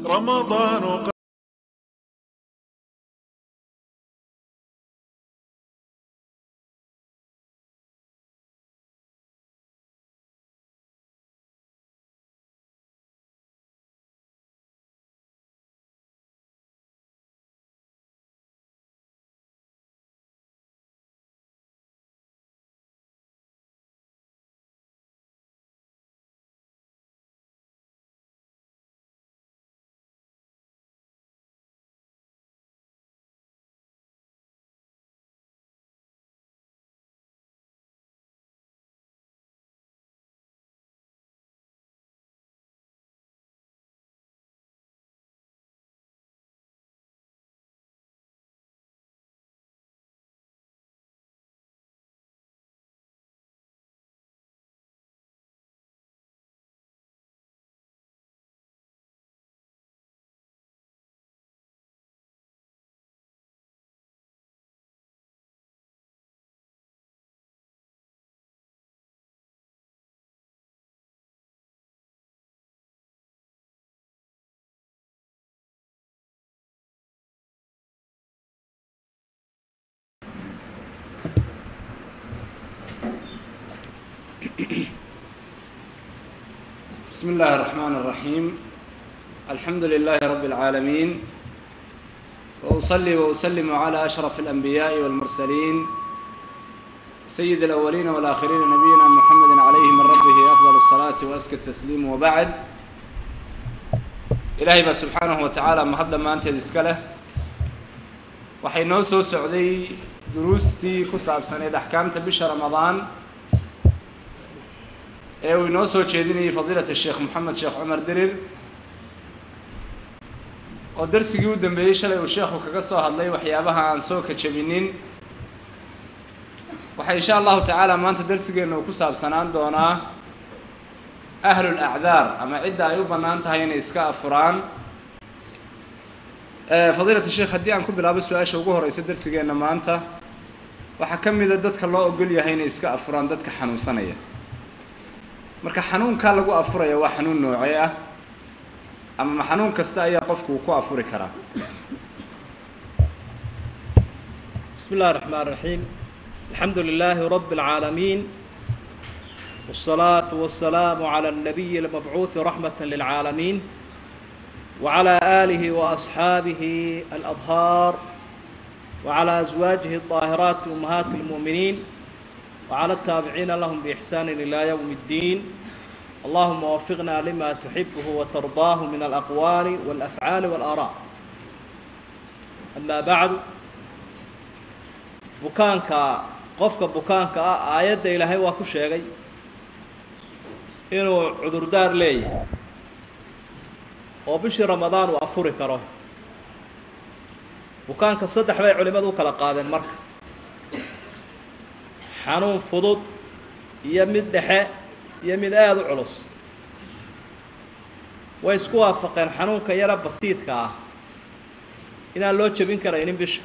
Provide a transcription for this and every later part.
رمضان قد بسم الله الرحمن الرحيم الحمد لله رب العالمين وأصلي وأسلم على أشرف الأنبياء والمرسلين سيد الأولين والآخرين نبينا محمد عليه من ربه أفضل الصلاة وأزكى التسليم وبعد إلهي بقى سبحانه وتعالى ما هذا ما أنت ديسكله waxay noo soo socday duruustii ku saabsaneed axkaamta bisha ramadaan ee uu inoo soo jeedinayay fadiilat sheekh moxamed sheekh cumar dirir oo darsigii u dambeeyey shalay uu sheekhu kaga soo hadlay waxyaabaha aan soo kajabinin waxaa insha allahu tacaala maanta darsigeenna uu ku saabsanaan doonaa ahlul acdaar ama cidda ay u bannaan tahay inay iska afuraan fadiilat sheekh haddii aan ku bilaabo su-aasha ugu horeysa darsigeenna maanta waxaa ka mida dadka loo ogol yahay inay iska afuraan dadka xanuunsanaya marka xanuunkaa lagu afuraya waa xanuun noocee ah ama ma xanuun kasta ayaa qofku uu ku afuri karaa بسم الله الرحمن الرحيم الحمد لله رب العالمين والصلاة والسلام على النبي المبعوث رحمة للعالمين وعلى آله وأصحابه الأطهار وعلى أزواجه الطاهرات أمهات المؤمنين وعلى التابعين لهم بإحسان إلى يوم الدين اللهم وفقنا لما تحبه وترضاه من الأقوال والأفعال والآراء أما بعد bukaanka qofka bukaanka ah aayadda ilaahay waa ku sheegay inuu cudurdaar leeyahay oo bishii ramadaan uu afuri karo bukaanka saddex bay culimmadu u kala qaadeen marka xanuun fudud iyo mid dhexe iyo mid aada u culus way isku waafaqeen xanuunka yara basiidka ah inaan loo jebin karaynin bisha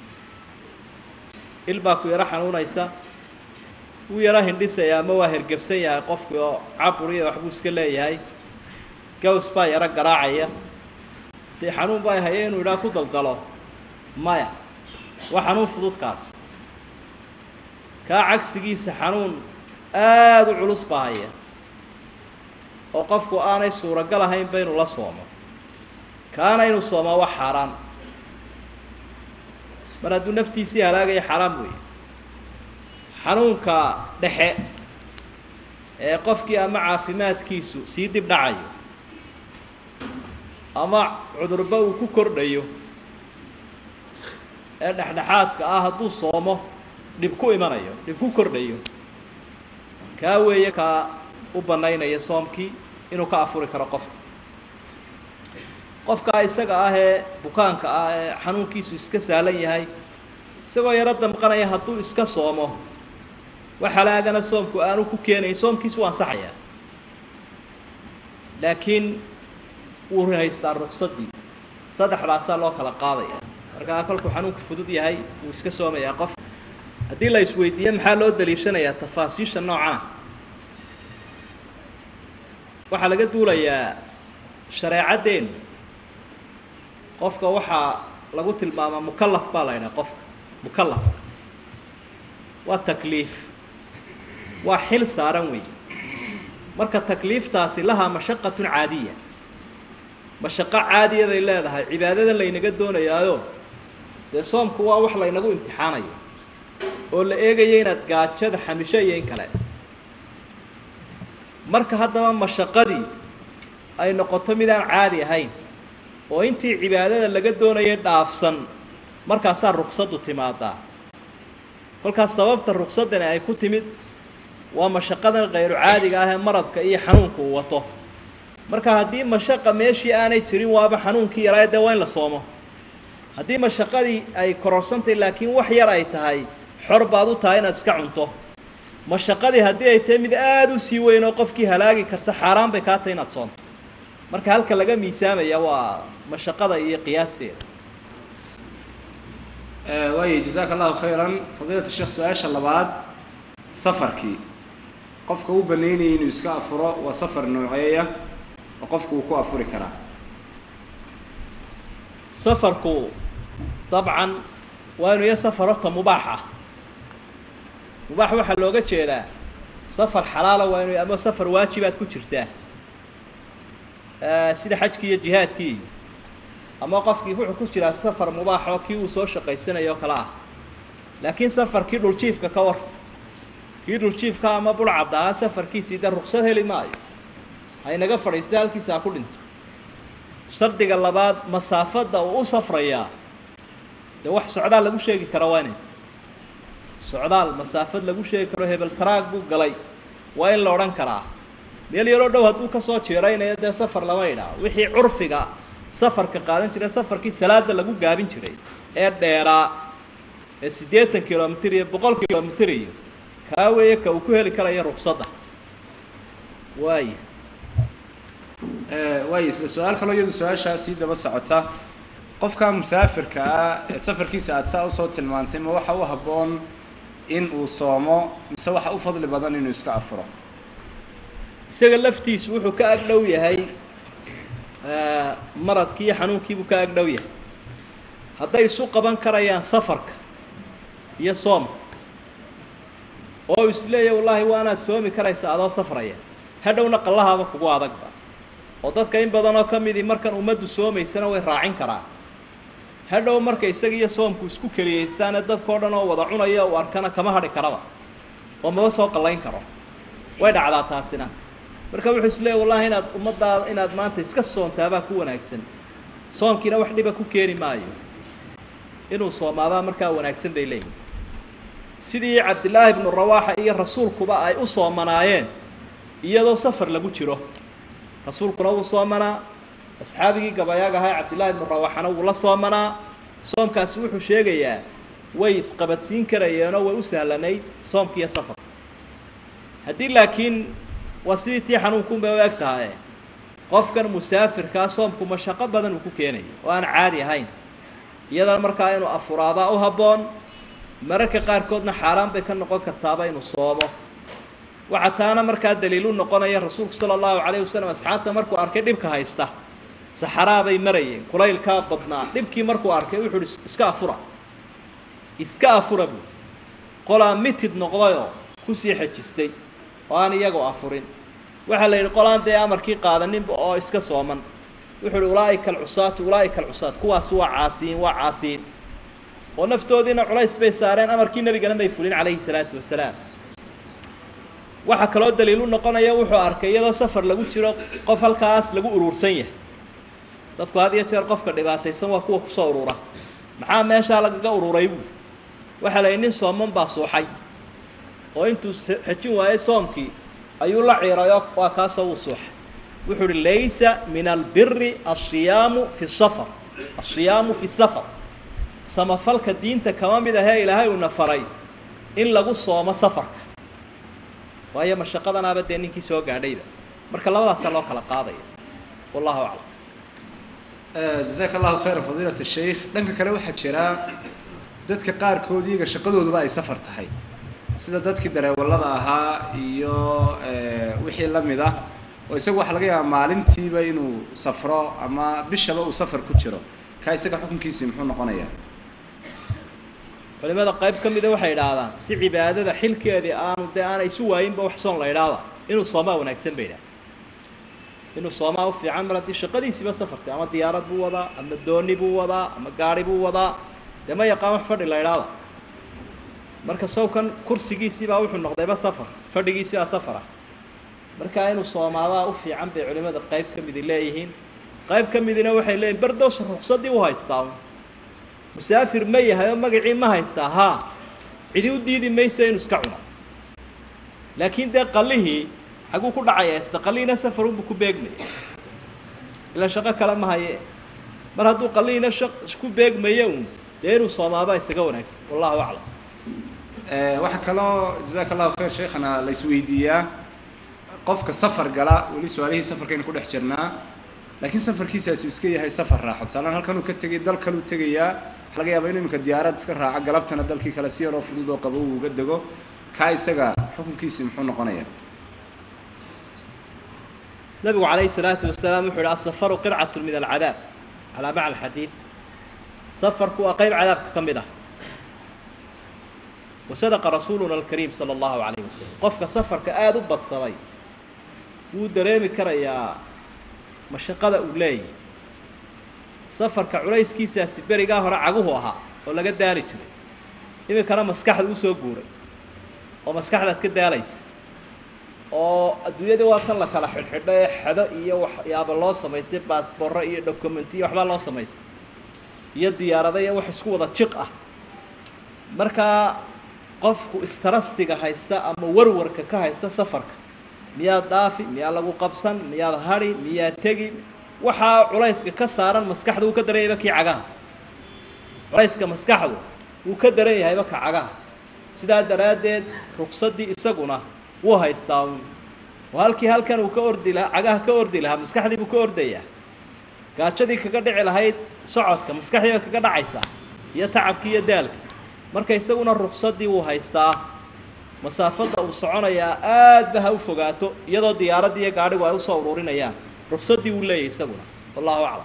il baa ku yaro xanuunaysa wuu yaro hindhisaya ama waa hergebsan yahay qofkii oo caburiya waxbuu iska leeyahay gaws baa yaro garaacaya dee xanuun baa haye inuu idhaa ku daldalo maya waa xanuun fududkaas kaa cagsigiisa xanuun aada u culus baa haya oo qofku aanay suuragal ahaynba inuu la soomo kaana inuu soomaa waa xaaraan mar hadduu naftiisii halaagaya xaaraam weeye xanuunka dhexe ee qofkii ama caafimaadkiisu sii dib dhacayo ama cudurba uu ku kordhayo ee dhexdhexaadka ah hadduu soomo dhib ku imanayo dhib ku kordhayo kaa weeye kaa u bannaynaya soomkii inuu ka afuri karo qofka qofkaa isaga ah ee bukaanka ah ee xanuunkiisu iska saalan yahay isagoo yaro damqanaya hadduu iska soomo wax halaagana soomku aanu ku keenayn soomkiisu waa ansaxayaa laakiin wuu haystaa ruqsaddii saddexdaasaa loo kala qaadaya markaa kolkuu xanuunku fudud yahay wuu iska soomayaa qof haddii la isweydiiyo maxaa loo daliishanayaa tafaasiisha noocana waxaa laga duulayaa shareecaddeenu qofka waxaa lagu tilmaamaa mukalaf baa la ydhaha qofka mukalaf waa takliif waa xil saaran wey marka takliiftaasi lahaa mashaqatun caadiya mashaqo caadiya bay leedahay cibaadada laynaga doonayaayo dee soomku waa wax laynagu imtixaanayo oo la eegaya inaad gaajada xamisho iyo in kale marka haddaba mashaqadii ay noqoto mid aan caadi ahayn oo intii cibaadada laga doonayay dhaafsan markaasaa ruqsaddu timaadaa kolkaas sababta ruqsaddani ay ku timid waa mashaqadan khayru caadiga ah ee maradka iyo xanuunka uu wato marka haddii mashaqa meeshii aanay jirin waaba xanuunkii yaraa dee waa in la soomo haddii mashaqadii ay kororsantahy laakiin wax yar ay tahay xor baad u tahay inaad iska cunto mashaqadii haddii ay tahay mid aada u sii weyn oo qofkii halaagi karta xaaraan bay kaa tahay inaad soonto marka halka laga miisaamaya waa mashaqada iyo qiyaasteeda waaya jazaaka allahu khayran fadiilat sheekh su-aasha labaad safarkii qofka u banaynayay inuu iska afuro waa safar nooceeya oo qofku uu ku afuri karaa safarku dabcan waa inu ya safar horta mubaax ah mubaax waxaa looga jeedaa safar xalaala waa inu ama safar waajibaad ku jirtaa sida xajkii iyo jihaadkii ama qofkii wuxuu ku jiraa safar mubaax oo kii uu soo shaqaysanayo oo kale ah laakiin safarkii dhuljiifka ka war kii dhuljiifka ama bulcaddaa safarkiisii dee ruqsad heli maayo haynaga fadhiista halkiisa ha ku dhinto shardiga labaad masaafadda uu u safrayaa dee wax socdaal lagu sheegi kara waa inayt socdaal masaafad lagu sheegi karo hebel taraag buu galay waa in la odhan karaa meel yaroo dhow hadduu kasoo jeeraynayo dee safar lama idhaa wixii curfiga safarka qaadan jiray safarkii salaada lagu gaabin jiray ee dheeraa ee siddeetan kilomitr iyo boqol kilomitr iyo kaa weeye ka uu ku heli karayo ruqsadda waaya waaya isla su-aal kaloo iyadu su-aashaa sii daba socota qofka musaafirka ah ee safarkiisa aada saa usoo tilmaantay ma waxa u habboon in uu soomo mise waxa u fadli badan inuu iska afuro isaga laftiisu wuxuu ka ag dhow yahay maradkii iyo xanuunkiibuu ka ag dhow yahay hadday isu qaban karayaan safarka iyo soomka oo isleeya wallaahi waanaad soomi karaysa adoo safraya hadhowna qallahaaba kugu adagba oo dadka in badan oo ka midii markan ummaddu soomaysana way raacin karaan hadhow marka isaga iyo soomku isku keliyaystaane dadkao dhan oo wada cunaya uu arkana kama hadhi karaba oo maba soo qallayn karo way dhacdaa taasina marka wuxuu is leeya wallahi inaad ummaddaada inaad maanta iska soontaabaa ku wanaagsan soomkiina wax dhiba ku keeni maayo inuu soomaabaa markaa wanaagsan bay leeyihin sidii cabdillaahi ibnu rawaaxa iyo rasuulkuba ay u soomanaayeen iyadoo safar lagu jiro rasuulkuna wuu soomanaa asxaabigii gabayaaga ahaa cabdillahi ibnu rawaaxana wuu la soomanaa soomkaasi wuxuu sheegayaa way isqabadsiin karayeenoo way u sahlanayd soomkiiyo safarka haddii laakiin waa sidii tii xanuunkunbay u eg tahaye qofkan musaafirkaa soomku mashaqo badan uu ku keenayo oo aan caadi ahayn iyadana markaa inuu afuraabaa u habboon mararka qaarkoodna xaaraan bay ka noqon kartaaba inuu soomo waxaa taana markaa daliilu noqonaya rasuulku sala allahu calayh wasalam asxaabta markuu arkay dhibka haysta saxaraa bay marayeen kulaylkaa badnaa dhibkii markuu arkay wuxuu uhi iska afura iska afura buu qolaa mitid noqdayoo kusii xejistay oo aan iyagoo afurin waxaa la yidhi qolaan dee amarkii qaadaninba oo iska sooman wuxuu uhi ulaa'ika alcusaatu ulaa'ika alcusaat kuwaasi waa caasiyiin waa caasiyiin oo naftoodiina culays bay saareen amarkii nebigana may fulin calayhi salaatu wasalaam waxaa kaloo daliilu noqonaya wuxuu arkay iyadoo safar lagu jiro qof halkaas lagu uruursan yahay dadku had iyo jeer qofka dhibaataysan waa kuwa kusoo urura maxaa meeshaa lagaga ururay buu waxaa la yidhi nin sooman baa suuxay oo intuu xejin waayey soomkii ayuu la ciirayoo waa kaasoo wuu suuxay wuxuu uhi laysa min albiri asiyaamu fi safar asiyaamu fi safar samafalka diinta kama mid ahee ilaahay uuna faray in lagu soomo safarka waayo mashaqadanaaba dee ninkii soo gaadhayba marka labadaasaa loo kala qaadaya wallahu aclam jazaaka allahu khayran fadiilat sheikh dhanka kale waxaa jira dadka qaarkood iyaga shaqadooduba ay safar tahay sida dadkii dareewallada ahaa iyo wixii la mid ah oo isagu waxaa laga yaabaa maalintiiba inuu safro ama bishaba uu safar ku jiro kaa isaga xukunkiisii muxuu noqonayaa culimada qayb ka mida waxay idhaahdaan si cibaadada xilkeedii aanu dee aanay isu waayinba wax soon la idhaahda inuu soomaa wanaagsan bay idhaha inuu soomaa u fiican mar haddii shaqadiisiiba safartay ama diyaarad buu wadaa ama dooni buu wadaa ama gaari buu wadaa dee ma yaqaan wax fadhi la idhaahda marka sawkan kursigiisiibaa wuxuu noqdayba safar fadhigiisibaa safara markaa inuu soomaadaa u fiican bay culimada qayb ka midi leeyihiin qayb ka midina waxay leeyihin bardows ruqsadii u haystaa musaafir ma yahay oo magacii ma haystaa haa cidi u diidi mayso inuu iska cuno laakiin dee qalihii xaguu ku dhacaya isda qalihiina safarunbu ku beegmaya ilaa shaqo kale ma haye mar hadduu qalihiina shaq ku beegmayo un dee inuu soomaaba isaga wanaagsan wallahu aclam waxaa kaloo jazaaka allahu khayr sheekhana la isweydiiyaa qofka safar gala weli su-aalihii safarkaynu ku dhex jirnaa laakiin safarkiisaasi uu iska yahay safar raaxo tusaalaan halkan uu ka tegay dal kaluu tegayaa waxa laga yaabaa inuu iminka diyaarad iska raaco galabtana dalkii kale si yaroo fudud oo qabo uu uga dego kaa isaga xukunkiisii muxuu noqonayaa nabigu calayhi salaatu wasalaam wuxuu ihi asafaru qidcatu min alcadaab calaa macna alxadiid safarku waa qayb cadaabka ka mid ah wasadaqa rasuuluna alkariim sala allahu calayhi wasalam qofka safarka aada u badsamay wuu dareemi karayaa mashaqada uu leeyahy safarka culayskiisaasi berigaa hore caguhu ahaa oo laga daali jiray iminkana maskaxda usoo guuray oo maskaxdaad ka daalaysa oo adduunyadii waa kan la kala xidhxidho ee xedo iyo waxyaaba loo samaystay baasboorro iyo documentiyo waxbaa loo samaystay iyo diyaarado iyo wax isku wada jiq ah markaa qofku istarastiga haysta ama warwarka ka haysta safarka miyaad dhaafi miyaa lagu qabsan miyaad hadhi miyaad tegi waxaa culayska ka saaran maskaxda uu ka daran yahayba kii cagaha culayska maskaxdu wuu ka daran yahayba ka cagaha sidaa daraaddeed rugsaddii isaguna wuu haystaa uun oo halkii halkan uu ka ordi lahaa cagaha ka ordi lahaa maskaxdii buu ka ordayaa gaajadii kaga dhici lahayd socodka maskaxdiiba kaga dhacaysaa iyo tacabkii iyo daalkii marka isaguna ruksaddii wuu haystaa masaafadda uu soconayaa aadba ha u fogaato iyadoo diyaaraddii iyo gaadhigu ay usoo ururinayaan ruksaddii wuu leeyahy isaguna wallahu aclam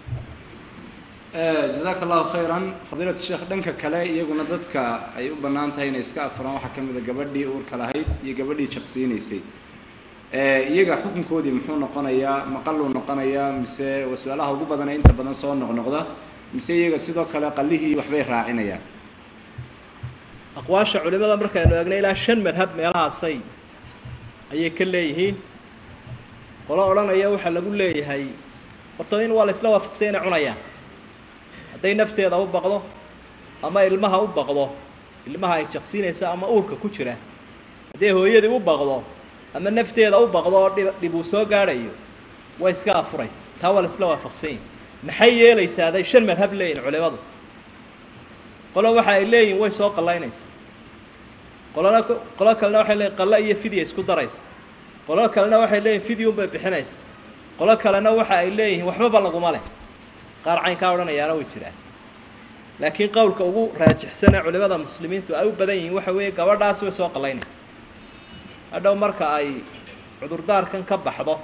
jazaaka allahu khayran fadiilat sheekh dhanka kale iyaguna dadka ay u bannaan tahay inay iska afuraan waxaa ka mid a gabadhii uurka lahayd iyo gabadhii jaqsiinaysay iyaga xukunkoodii muxuu noqonayaa maqaluu noqonayaa mise waa su-aalaha ugu badana inta badan soo noqnoqda mise iyaga sidoo kale qalihii waxbay raacinayaan aqwaasha culimada markaynu eegno ilaa shan madhab meelahaasay ayay ka leeyihiin qolo odhanaya waxaa lagu leeyahay horta in waa la isla waafaqsay inay cunayaan hadday nafteeda u baqdo ama ilmaha u baqdo ilmaha ay jaqsiinaysa ama uurka ku jira hadday hooyadii u baqdo ama nafteeda u baqdo oo dhib dhib uu soo gaadhayo way iska afuraysa taa waa la isla waafaqsan yahi maxay yeelaysaa aday shan madhab leeyihin culimadu qolo waxa ay leeyihin way soo qallaynaysa qolona qolo kalena waxay leeyihin qalla iyo fidya isku daraysa qolo kalena waxay leeyihin fidyunbay bixinaysa qolo kalena waxa ay leeyihiin waxbaba laguma leh qaar caynkaa odhanayaana way jiraan laakiin qowlka ugu raajixsanee culimada muslimiintu ay u badan yihiin waxa weeye gabadhaasi way soo qallaynaysa hadhow marka ay cudurdaarkan ka baxdo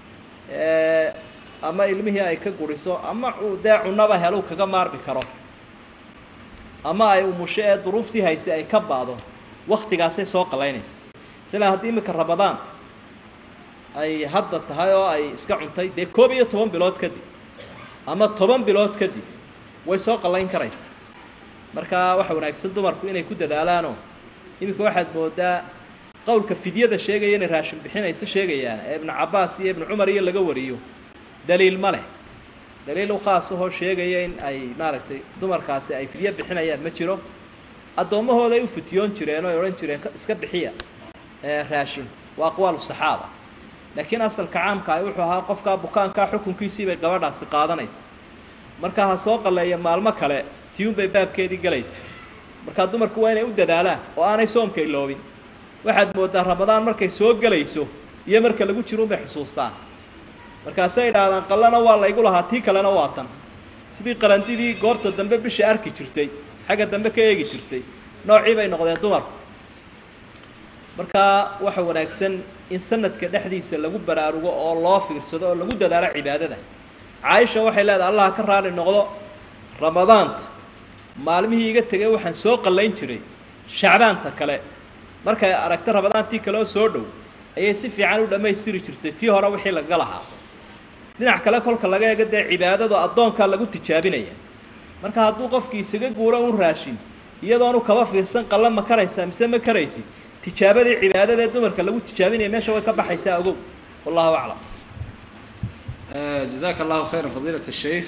ama ilmihii ay ka guriso ama dee cunaba helu kaga maarmi karo ama ay umusho ee duruuftii hayse ay ka baado waktigaasay soo qalaynaysa ilaa haddii iminka rabadaan ay hadda tahay oo ay iska cuntay dee koob iyo toban bilood kadib ama toban bilood kadib way soo qallayn karaysa marka waxa wanaagsan dumarku inay ku dadaalaanoo iminka waxaad moodaa qowlka fidyada sheegaya inay raashin bixinaysa sheegayaan ee ibnu cabaas iyo ibnu cumar iyo laga wariyo daliil ma leh daliil u khaas ahoo sheegaya in ay maaragtay dumarkaasi ay fidyo bixinayaan ma jiro addoommahooday u fitiyoon jireen oo ay odhan jireen iska bixiya raashin waa aqwaalu saxaaba laakiin asalka caamka ah wuxuu ahaa qofkaa bukaankaa xukunkiisii bay gabadhaasi qaadanaysa markaa ha soo qalleeya maalmo kale tiyuunbay baabkeedii gelaysa markaa dumarku waa inay u dadaalaan oo aanay soomka iloobin waxaad mooddaa ramadaan markay soo gelayso iyo marka lagu jiruunbay xusuustaan markaasay idhaahdaan qallana waa laygu lahaa tii kalena waa tan sidii qarandidii goorta dambe bisha arki jirtay xagga dambe ka eegi jirtay noocii bay noqdeen dumarku markaa waxa wanaagsan in sanadka dhexdiisa lagu baraarugo oo loo fiirsado oo lagu dadaalo cibaadada caaisha waxay leedahay allah ka raali noqdo ramadaanta maalmihii iga tegay waxaan soo qallayn jiray shacbaanta kale markay aragta ramadaantii kale oo soo dhow ayay si fiican u dhammaystiri jirtay tii hore wixii lagaga lahaa dhinac kale kolka laga eego dee cibaadadu addoonkaa lagu tijaabinaya marka hadduu qofkii isaga guuro un raashin iyadoonu kaba fiirsan qalla ma karaysaa mise ma karaysid tijaabadii cibaadadaee dumarka lagu tijaabinaya meesha way ka baxaysaa ogow wallahu aclam jazaaka allahu khayran fadiilat sheikh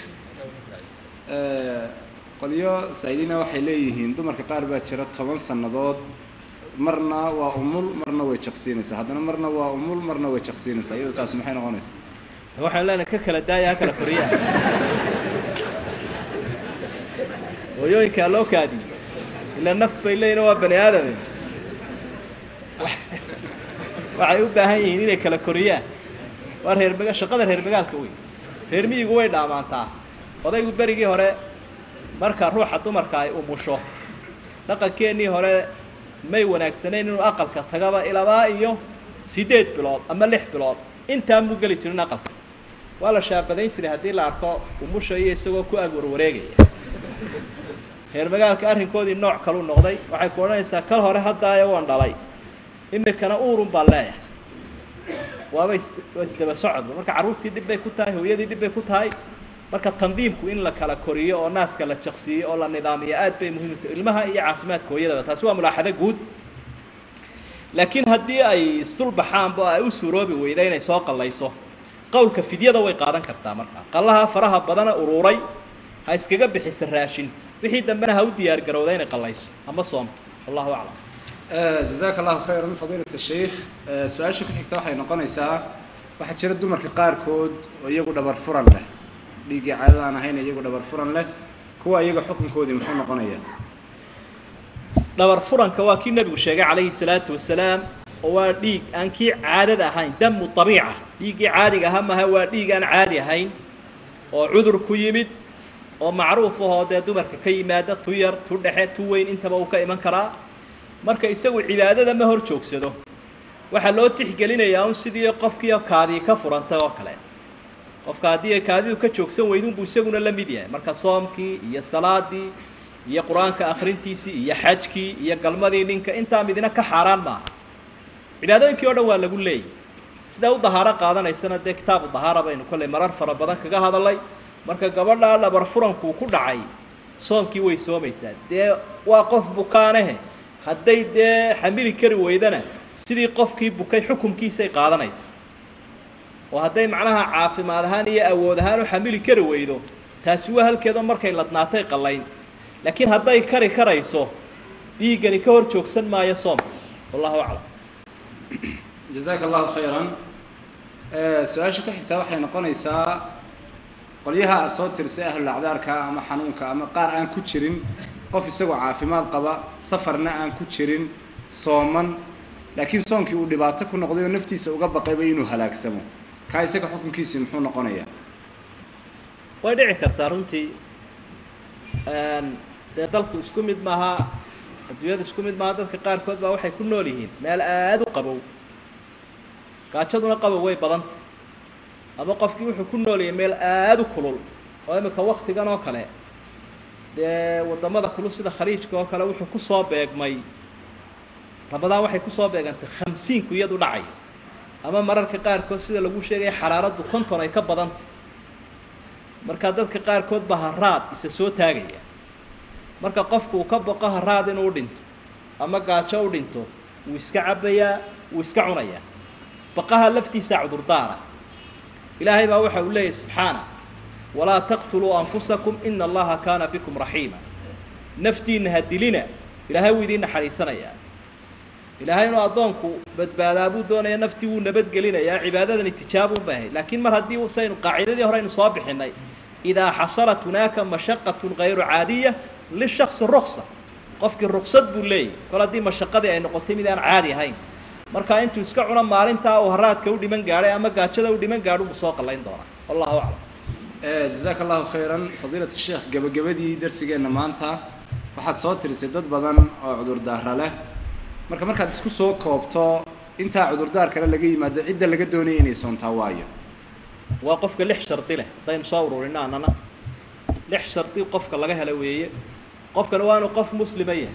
qolyo saa'iliina waxay leeyihiin dumarka qaar baa jira toban sannadood marna waa umul marna way jaqsiinaysaa haddana marna waa umul marna way jaqsiinaysaa iyadoo taas maxay noqonaysaa waxaan leenahay ka kala daaya ha kala koriyaa hooyooyinkaa loo kaadiy ilaa naf bay leeyihin waa bani aadame waxay u baahan yihiin inay kala koriyaan waa reer maga shaqada reer magaalka wey reer miyigu way dhaamaantaa odaygu berigii hore marka ruuxa dumarka ay umusho dhaqankeennii hore may wanaagsanayn inuu aqalka tagaba ilabaa iyo siddeed bilood ama lix bilood intaan muu geli jirin aqalka waa la shaabadayn jiray haddii la arko umusha iyo isagoo ku ag warwareegaya reer magaalka arrinkoodii nooc kalu noqday waxay ku odhanaysaa kal hore haddaayo waan dhalay imikana uurun baan leeyahay waaba is waa isdaba socodba marka carruurtii dhib bay ku tahay hooyadii dhib bay ku tahay marka tandiimku in la kala koriyo oo naaska la jaqsiiyo oo la nidaamiyo aad bay muhiim u tahay ilmaha iyo caafimaadka hooyadaba taasi waa mulaaxado guud laakiin haddii ay isdulbaxaanba oo ay u suuroobi weyda inay soo qallayso qowlka fidyada way qaadan kartaa markaa qallaha faraha badana uruuray ha iskaga bixisa raashin wixii dambena ha u diyaar garowda inay qallayso ama soomto wallahu aclam jazaaka allahu khayran fadiilat sheikh su-aasha ku xigta waxay noqonaysaa waxaa jira dumarka qaarkood oo iyagu dhabar furan leh dhiiggii caadada aan ahayn iyagu dhabar furan leh kuwa iyaga xukunkoodii muxuu noqonayaa dhabar furanka waa kii nebigu sheegay calayhi salaatu wasalaam oo waa dhiig aan kii caadada ahayn damu abiica dhiiggii caadiga aha maha waa dhiig aan caadi ahayn oo cudur ku yimid oo macruuf ahoo dee dumarka ka yimaada tu yar tu dhexe tu weyn intaba uu ka iman karaa marka isagu cibaadada ma hor joogsado waxaa loo tixgelinayaa un sidii qofkii kaadii ka furantay oo kale qofka haddii kaadidu ka joogsan weydunbuu isaguna la mid yahay marka soomkii iyo salaadii iyo qur-aanka akhrintiisii iyo xajkii iyo galmadii ninka intaa midina ka xaaraan maaha cibaadooyinkii o dhan waa lagu leeyay sidaa u dahaaro qaadanaysana dee kitaabu dahaara baynu kolley marar fara badan kaga hadalay marka gabadhaa dhabar furankuu ku dhacay soomkii way soomaysaa dee waa qof bukaanehe hadday dee xamili kari weydana sidii qofkii bukay xukumkiisay qaadanaysa oo hadday macnaha caafimaad ahaan iyo awood ahaan u xamili kari weydo taasi waa halkeedoo markay ladnaatay qallayn laakiin hadday kari karayso dhiiggani ka hor joogsan maayo soomka wallahu aclam jazaaka allahu khayran su-aasha ku xigtaa waxay noqonaysaa qolyaha aada soo tirisay ahlulacdaarka ama xanuunka ama qaar aan ku jirin qof isagoo caafimaad qaba safarna aan ku jirin sooman laakiin soonkii uu dhibaato ku noqday oo naftiisa uga baqayba inuu halaagsamo kaa isaga xukunkiisii muxuu noqonayaa way dhici kartaa runtii dee dalku isku mid maaha adduunyada isku mid maaha dadka qaarkood baa waxay ku nool yihiin meel aada u qabow gaajaduna qabow way badanta ama qofkii wuxuu ku nool yahay meel aada u kulul oo imika waktigan oo kale dee waddamada kulul sida khaliijka oo kale wuxuu kusoo beegmay ramadaan waxay kusoo beegantay khamsiinku iyadu dhacay ama mararka qaarkood sida lagu sheegaya xaraaraddu konton ay ka badantay marka dadka qaarkood baa haraad isa soo taagaya marka qofku uu ka boqo haraad inuu dhinto ama gaajo u dhinto wuu iska cabbayaa wuu iska cunayaa baqaha laftiisaa cudurdaara ilaahay baa waxa uu leeyahy subxaana walaa taqtuluu anfusakum ina allaha kaana bikum raxiima naftiinna ha dilina ilaahay wuu idiin naxariisanayaa ilaahay inuu addoonku badbaadaa buu doonaya naftii wuu nabadgelinayaa cibaadadani tijaabun bay ahayd laakiin mar haddii saynu qaacidadii hore aynu soo bixinay idaa xasalat hunaaka mashaqatun hayru caadiya lishaksi ruksa qofkii ruksad buu leeyahy kol haddii mashaqadii ay noqotay mid aan caadi ahayn marka intuu iska cuno maalintaa uu haraadka u dhiman gaadhay ama gaajada u dhiman gaadho buu soo qallayn doonaa wallahu aclam jazaaka allahu khayran fadiilat sheekh gebagabadii darsigeenna maanta waxaad soo tirisay dad badan oo cudurdaara leh marka markaad isku soo koobto intaa cudurdaar kale laga yimaado cidda laga doonaya inay soontaa waayo waa qofka lix shardi leh haddaynu soo ururino annana lix shardi qofka laga hela weeye qofkana waa inuu qof muslima yahay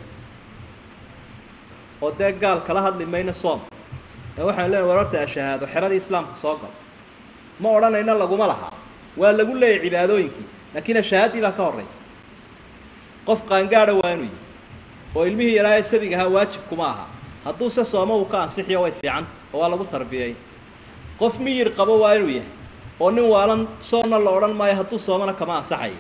oo dee gaal kala hadli mayno soom ee waxaan leenahay war horta ashahaado xeradii islaamka soo gal ma odhanayna laguma lahaa waa lagu leeyahy cibaadooyinkii laakiin ashahaadii baa ka horraysa qof qaangaadha waa inuu yahay oo ilmihii yaraa ee sabiga ahaa waajib kuma aha hadduu se sooma uu ka ansixiyo way fiicanta oo waa lagu tarbiyey qof miyir qabo waa inuu yahay oo nin waalan soonna la odhan maayo hadduu soomana kama ansaxayo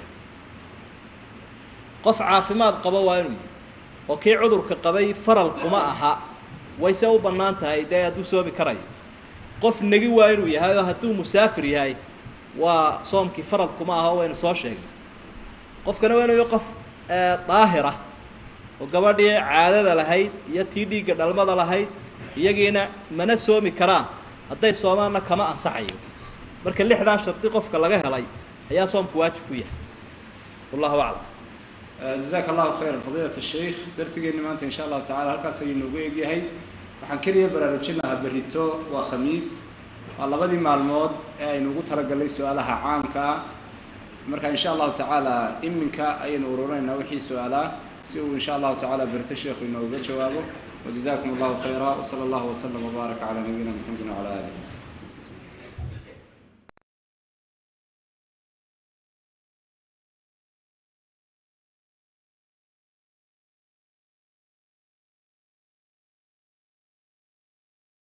qof caafimaad qabo waa inuu yahay oo kii cudurka qabay faral kuma aha wayse u bannaan tahay dee hadduu soomi karayo qof negi waa inuu yahay oo hadduu musaafir yahay waa soomkii faral kuma aha waynu soo sheegnay qofkana waa inuu yahay qof daahira oo gabadhii caadada lahayd iyo tii dhiigga dhalmada lahayd iyagiina mana soomi karaan hadday soomaanna kama ansaxayo marka lixdaa shardi qofka laga helay ayaa soomku waajib ku yahay wallahu aclam jazaaka allahu khayran fadiilat sheikh darsigeenni maanta insha allahu tacala halkaas ayuu noogu egyahay waxaan keliya baraarujin lahaa berrito waa khamiis waa labadii maalmood ee aynu ugu talagalnay su-aalaha caamka ah marka insha allahu tacaala iminka ayaynu ururinaynaa wixii su-aalaa si uu insha allahu tacala berrito sheekhu inooga jawaabo wajazakum allahu khayra wsala allahu waslama wbaaraka calaa nabiyina maxamedin wcala alih